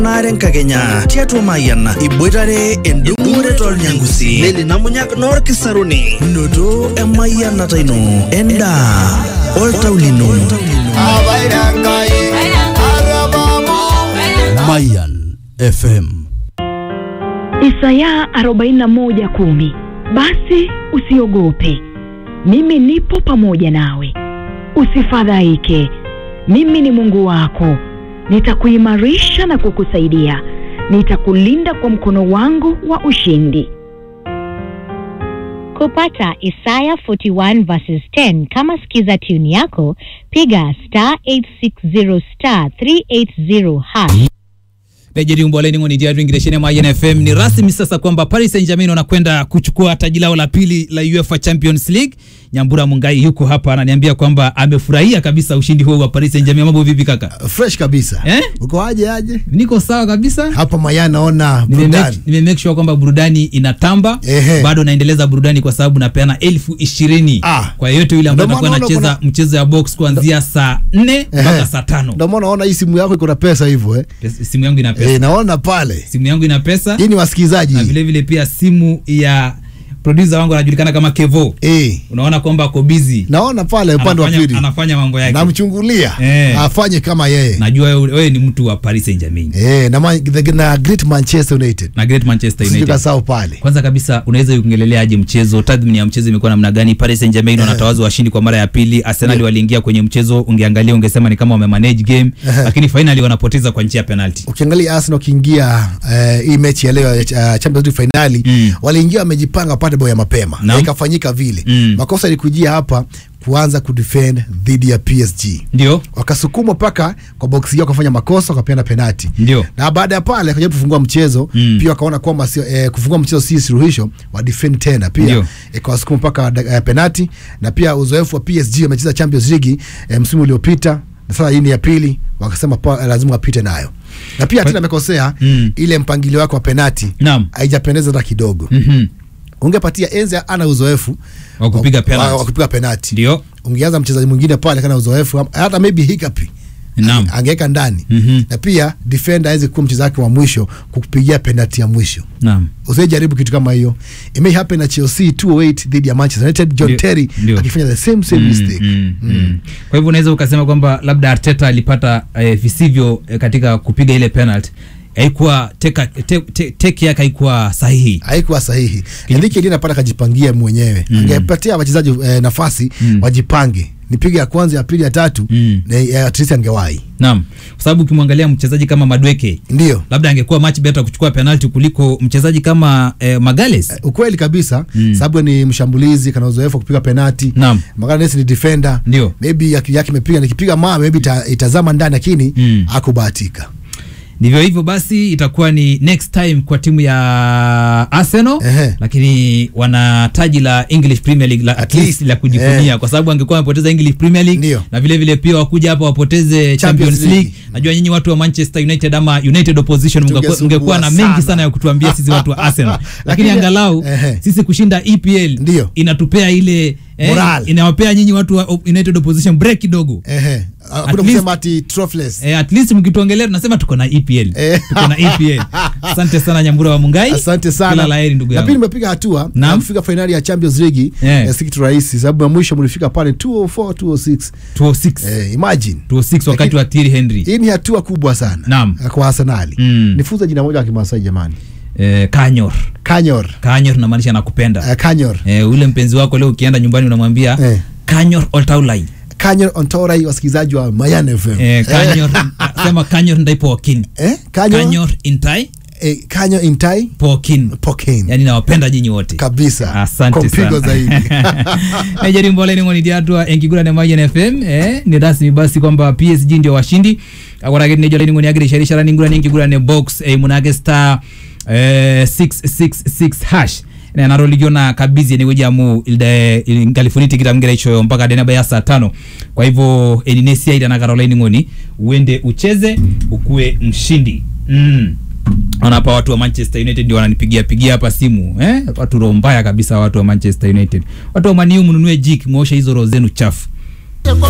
naren kakenya tiatua mayian iboitare endung'ore tolnyangusi neli namunyak noorkisaruni noto emayianata ino endaa oltau lino Mayan FM. Isaya 41:10 Basi usiogope, mimi nipo pamoja nawe, usifadhaike, mimi ni Mungu wako, nitakuimarisha na kukusaidia, nitakulinda kwa mkono wangu wa ushindi. Kupata Isaya 41 verses 10 kama skiza tune yako, piga star 860 star 380 hash. Rejeri umboleni ngoni dia tuingiresheni Mayen FM. Ni rasmi sasa kwamba Paris Saint-Germain wanakwenda kuchukua taji lao la pili la UEFA Champions League. Nyambura Mungai yuko hapa ananiambia kwamba amefurahia kabisa ushindi huo wa Paris Saint-Germain. Mambo vipi kaka? fresh kabisa Eh? uko aje aje Niko sawa kabisa. hapa maya naona Nime burudani make, nime make sure kwamba burudani inatamba Ehe. bado naendeleza burudani kwa sababu napeana elfu ishirini Ah. kwa yeyote yule ambaye Ndio atakuwa maana anacheza kuna- mchezo ya box kuanzia saa nne mpaka Ehe. saa tano ndio maana naona hii simu yako iko na pesa hivyo eh? Pes- simu yangu ina pesa Eh, naona pale simu yangu ina pesa hii ni wasikilizaji na vile vile pia simu ya producer wangu anajulikana kama Kevo eh, unaona kwamba ako busy naona pale upande wa anafanya, pili anafanya mambo yake namchungulia Eh. afanye kama yeye najua wewe wewe ni mtu wa Paris Saint-Germain eh, na, ma, the, na great manchester united na Great Manchester sijui United kasahau pale kwanza kabisa unaweza kuongelelea aje mchezo tathmini ya mchezo imekuwa namna gani Paris Saint-Germain wanatawazwa washindi kwa mara ya pili Arsenal waliingia kwenye mchezo ungeangalia ungesema ni kama wamemanage game Ehe. lakini finally wanapoteza kwa njia ya penalty ukiangalia Arsenal wakiingia eh, hii mechi ya leo ya uh, Champions League finali Mm. waliingia wamejipanga pate bao ya mapema Naam. na ikafanyika vile Mm. makosa ilikujia hapa kuanza kudefend dhidi ya PSG ndio wakasukumwa mpaka kwa boksi yao wakafanya makosa wakapeana penati ndio na baada ya pale akajaribu kufungua mchezo Mm. pia wakaona kwamba sio eh, kufungua mchezo si suluhisho wa defend tena pia Ndio. ikawasukuma mpaka eh, penati na pia uzoefu wa PSG wamecheza Champions League eh, msimu uliopita na sasa hii ni ya pili wakasema pa, lazima wapite nayo na pia tena amekosea Mm. ile mpangilio wake wa penati Naam. haijapendeza hata kidogo mhm ungepatia enzi ana uzoefu Wa kupiga wa- penalty. wa- wa kupiga penati ndio ungeanza mchezaji mwingine pale kana uzoefu hata maybe hikapi Naam. angeweka ndani Mhm. na pia defender aweze kuwa mchezaji wake wa mwisho kukupigia penalti ya mwisho naam usijaribu kitu kama hiyo it may happen na Chelsea 208 dhidi ya Manchester United John Ndio, Terry ndio. akifanya the same same mistake mm, mm. kwa hivyo unaweza ukasema kwamba labda Arteta alipata eh, visivyo eh, katika kupiga ile penalty haikuwa teka te, te, teke yake haikuwa sahihi haikuwa sahihi Enrique ndiye anapata kajipangia mwenyewe Mm. angepatia wachezaji eh, nafasi Mm. wajipange nipige ya kwanza ya pili ya tatu Mm. na eh, at least angewahi naam kwa sababu ukimwangalia mchezaji kama Madweke ndio labda angekuwa much better kuchukua penalty kuliko mchezaji kama eh, Magales ukweli kabisa Mm. sababu ni mshambulizi kana uzoefu wa kupiga penati Naam. Magalhaes ni defender Ndio. maybe akili yake imepiga nikipiga maa maybe ita, itazama ndani lakini Mm. akubahatika ndivyo hivyo basi itakuwa ni next time kwa timu ya Arsenal Ehe. lakini wana taji la English Premier League la, at At least least. la kujivunia Eh. kwa sababu angekuwa wamepoteza English Premier League Ndio. na vile vile pia wakuja hapa wapoteze Champions, Champions League. League. Najua nyinyi watu wa Manchester United ama United opposition mngekuwa- Tungesumbua mngekuwa na mengi sana. sana ya kutuambia sisi watu wa Arsenal lakini Lakini- angalau Ehe. sisi kushinda EPL Ndio. inatupea ile Moral. inawapea nyinyi watu wa op- United opposition break kidogo ehe At kuna least- kusema ati troughless Eh, at least mkituongelea tunasema tuko na EPL. Eh. Tuko na EPL. Asante sana Nyambura wa Mungai. asante sana Kila laheri ndugu na pia yangu. nimepiga hatua Naam. na kufika fainali ya Champions League Eh. eh, si kitu rahisi sababu ya mwisho mlifika pale 204 206 206. eh, imagine 206 wakati wa Thierry Henry. hii ni hatua kubwa sana Naam. eh, kwa Arsenali Mm. nifunze jina moja la Kimasai jamani Eh, Kanyor. Kanyor Kanyor tunamaanisha nakupenda. eh, Kanyor Eh, ule mpenzi wako leo ukienda nyumbani unamwambia Eh. Kanyor Oltaulai. Kanyor Ontorai wasikilizaji wa Mayan FM Eh, Kanyor sema Kanyor ndai pokin. eh, Kanyor Kanyor intai eh, Kanyor Intai pokin. Pokin Yaani nawapenda nyinyi wote. kabisa asante kwa mpigo sana zaidi Nigeria mboleni ngoni diatwa enkigura ne Mayen FM eh ni rasmi basi kwamba PSG ndio washindi akorake ne joleni ngoni agire shari shara ningura enkigura ne box eh, munage star eh, 666 hash na naroligio na kabizi ni weja mu ilde ingalifuni tikita mgira icho mpaka dena ya saa tano kwa hivyo elinesia ida na Caroline ngoni uende ucheze ukuwe mshindi mm Naona hapa watu wa Manchester United ndio wananipigia pigia hapa simu eh? Watu roho mbaya kabisa, watu wa Manchester United. Watu wa Man U mnunue jik, muoshe hizo roho zenu chafu.